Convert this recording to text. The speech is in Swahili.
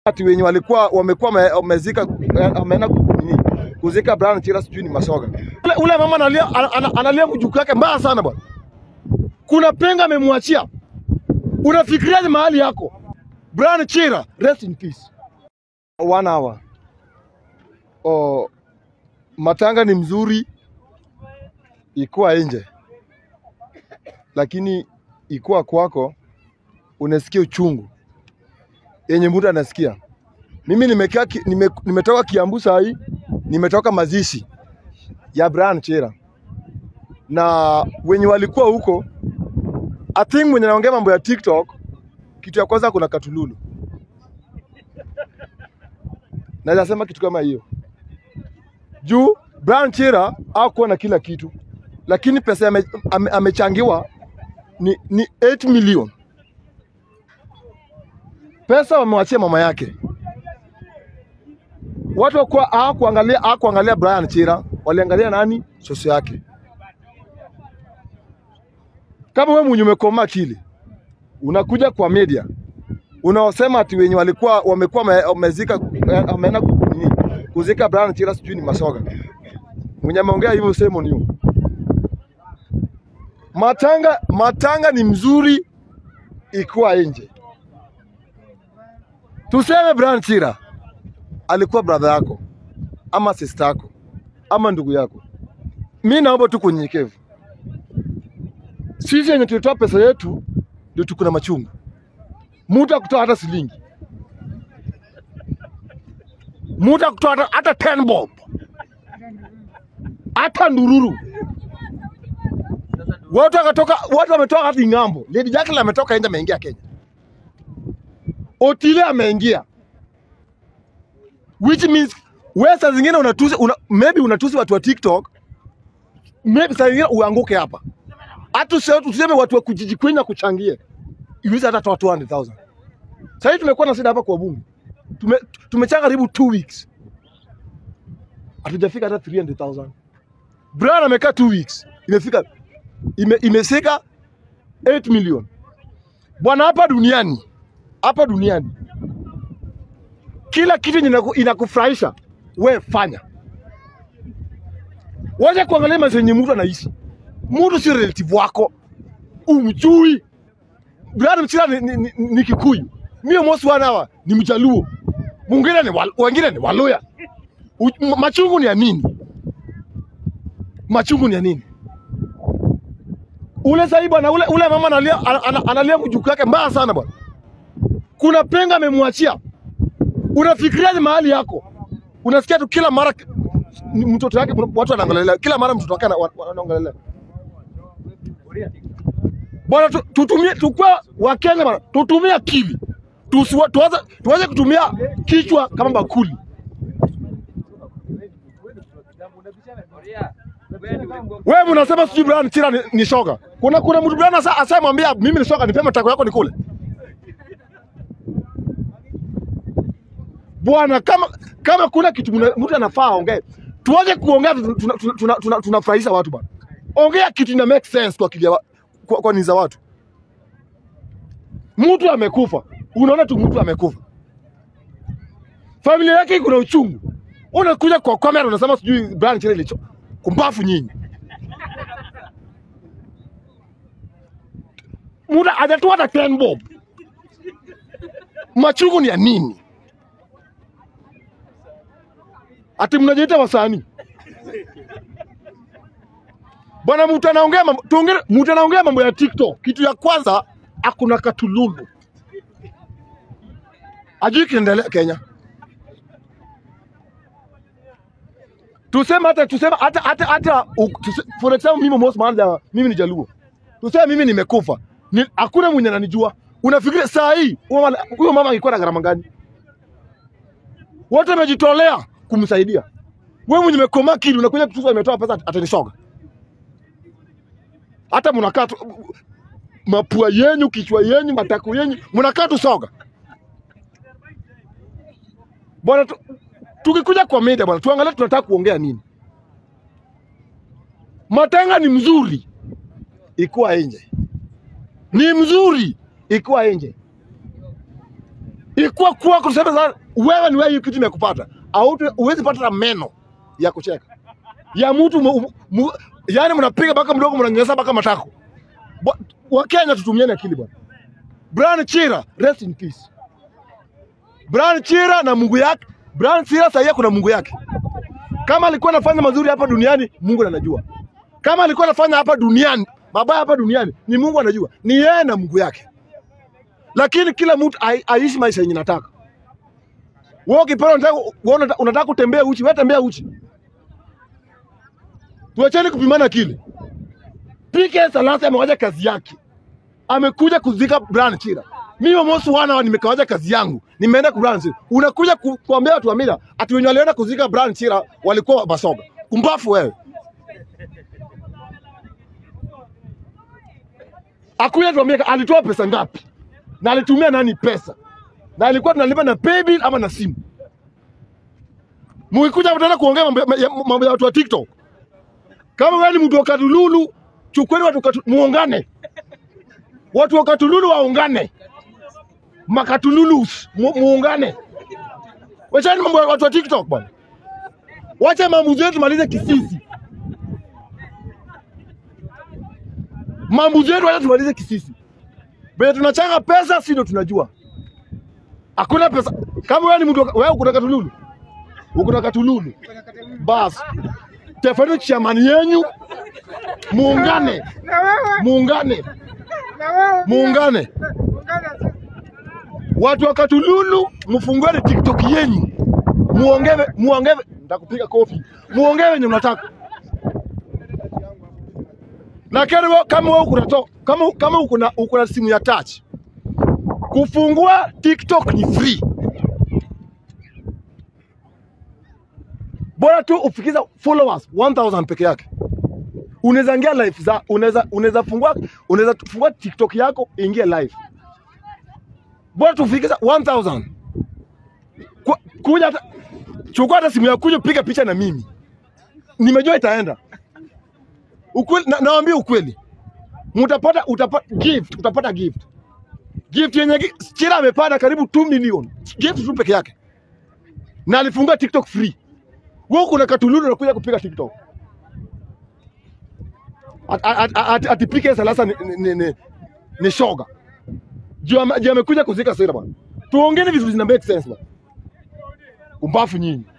ati wenye walikuwa wamekuwa wame- wamezika wameenda ku- nini, kuzika Brian Chira sijui ni masoga. Ule, ule mama analia, ana- ana- analia mjukuu yake mbaya sana bwana. Kuna penga amemwachia. Unafikiriaje mahali yako? Brian Chira, rest in peace. One hour. Oh, matanga ni mzuri ikuwa nje, lakini ikuwa kwako unasikia uchungu yenye mtu anasikia. Mimi nimekaa ki- nime, nimetoka Kiambu saa hii, nimetoka mazishi ya Brian Chera na wenye walikuwa huko, I think mwenye naongea mambo ya TikTok, kitu ya kwanza kuna Katululu. Naweza sema kitu kama hiyo juu Brian Chera hakuwa na kila kitu, lakini pesa ame, ame, amechangiwa ni, ni 8 million pesa wamewachia mama yake. Watu wakuwa hawakuangalia hawakuangalia Brian Chira, waliangalia nani? Soso yake. Kama wewe mwenye umekoma akili unakuja kwa media unaosema ati wenye walikuwa wamekuwa wame- wamezika wameenda ku- nini, kuzika Brian Chira sijui ni masoga. Mwenye ameongea hivyo sema ni matanga. Matanga ni mzuri ikiwa nje. Tuseme Brian Chira alikuwa brother yako ama sister yako ama ndugu yako, mi naomba tu kwa unyenyekevu, sisi yenye tulitoa pesa yetu ndio tuko na machungu. Mtu akutoa hata shilingi, mtu akutoa hata, hata 10 bob, hata ndururu. Watu wakatoka, watu wametoka hadi ng'ambo. Lady Jacqueline ametoka nje, ameingia Kenya. Otile ameingia, which means wewe saa zingine unatusi una, maybe unatusi watu wa TikTok, maybe saa zingine uanguke hapa. Hata usi- tuseme watu wa kujiji Queen na kuchangie iweze hata toa 200,000. Sasa hivi tumekuwa na shida hapa kwa bunge, tume tumechanga karibu 2 weeks, hatujafika hata 300,000. Brian amekaa 2 weeks, imefika ime, imefika 8 million. Bwana, hapa duniani hapa duniani kila kitu inaku- inakufurahisha we fanya. Wacha kuangalia maisha yenye mtu anaishi. Mtu si relative wako, umjui. Brian Mchira ni, ni, ni, ni Kikuyu, mie mosi wana hawa ni Mjaluo, mwingine ni wal, wengine ni Waluya. U- m- Machungu ni ya nini? Machungu ni ya nini? Ule sahi bwana, ule, ule mama analia, ana- ana- analia mjukuu yake mbaya sana bwana kuna penga amemwachia. Unafikiriaje mahali yako? Unasikia tu kila mara ki- ni mtoto wake, kuna- watu wanaangalia kila mara mtoto wake ana- wa- wanaangalia. Bwana, tu- tutumie, tukua Wakenya bwana, tutumie akili, Tusiwa- tuanze tuanze kutumia kichwa kama bakuli. Wewe unasema sijui Brian Chira ni, ni shoga. Kuna kuna mtu Brian asa asamwambia mimi ni shoga, nipe matako yako nikule. Bwana, kama kama kuna kitu mna- mtu anafaa aongee, tuache kuongea tunafurahisha tuna, tuna, tuna, tunafurahisha watu bwana. Ongea kitu ina make sense kwa akili ya wa- kwa, kwa nia za watu. Mtu amekufa, unaona tu mtu amekufa, familia yake iko na uchungu, unakuja kwa kamera unasema sijui Brian Chira ilicho kumbafu nyinyi. Mtu hajatoa hata 10 bob, machungu ni ya nini? ati mnajiita wasanii bwana. Mtu anaongea mambo tuongee, mtu anaongea mambo ya TikTok. Kitu ya kwanza akuna katululu, ajui kinaendelea Kenya. Tuseme hata tuseme hata hata hata u- tuse- for example, mimi Mos Maanja, mimi ni Jaluo, tuseme mimi nimekufa, ni hakuna mwenye ananijua. Unafikiria saa hii huyo mama huyo mama angekuwa na gharama gani? Wote wamejitolea kumsaidia. Wewe mwenye umekoma kili unakuja kutusa imetoa pesa atanishoga. Hata mnakaa tu mapua yenyu, kichwa yenyu, matako yenyu, mnakaa tu soga. Bwana tu, tukikuja kwa media bwana, tuangalie tunataka kuongea nini. Matanga ni mzuri ikuwa nje, ni mzuri ikuwa nje, ikuwa ungekuwa kwako tuseme sana, wewe ni wewe, hiyo kitu imekupata, au huwezi pata na meno ya kucheka ya mtu mu, mu, yani mnapiga mpaka mdogo mnanyanyasa mpaka matako. Bwa- Wakenya tutumiane akili bwana. Brian Chira, rest in peace. Brian Chira na Mungu yake. Brian Chira sasa kuna Mungu yake. Kama alikuwa anafanya mazuri hapa duniani, Mungu anajua. Kama alikuwa anafanya hapa duniani, mabaya hapa duniani, ni Mungu anajua. Ni yeye na Mungu yake. Lakini kila mtu ai- aishi maisha yenye nataka. Wewe ukipenda unataka wewe unataka- unataka kutembea uchi, wewe tembea uchi. Tuacheni kupimana akili. PK Salasi amewacha kazi yake, amekuja kuzika Brian Chira. Mimi Mosi wana nimekawacha kazi yangu, nimeenda ku Brian Chira. Unakuja ku, kuambia watu wa mila ati wenye walienda kuzika Brian Chira walikuwa Basoga. Kumbafu wewe. Akuja tuambie alitoa pesa ngapi na alitumia nani pesa na alikuwa tunalipa na paybill ama na simu. Mukikuja mtaenda kuongea mambo ya- mambo ya watu wa TikTok. Kama wewe ni mtu wa Katululu, chukueni watu katu, muungane. Watu wa Katululu waungane. Makatululus mu, muungane. Wachani mambo ya watu wa TikTok bwana. Wacha maamuzi yetu malize kisisi. Maamuzi yetu wacha tumalize kisisi. Vile tunachanga pesa si ndio tunajua. Hakuna pesa. Kama wewe ni mtu wa- wewe uko na Katululu. Uko na Katululu. Basi. Tafadhali chamani yenyu muungane, Na wewe, muungane, na wewe. muungane. Ungana. Watu wa Katululu mfungueni TikTok yenyu, muongee, muongee, nitakupiga kofi, muongee wenye mnataka. Na kero wewe- kama wewe uko na to- kama kama uko na uko na simu ya touch, kufungua TikTok ni free. Bora tu ufikiza followers 1000 peke yake. Unaweza ingia live za unaweza unaweza fungua unaweza fungua TikTok yako ingie live bora tufikisha 1000 Ku- kuja hata chukua hata simu yako kuja piga picha na mimi nimejua itaenda ukweli na, naambia ukweli mtapata utapata gift utapata gift gift yenye gi- Chira amepata karibu 2 million gift tu peke yake na alifungua TikTok free wewe kuna katululu unakuja kupiga TikTok At- at- at- at- atipike salasa ni, ni, ni, ni, ni shoga juu ame- juu amekuja kuzika sera bwana. Tuongeni vitu zina make sense bwana. Umbafu nyinyi.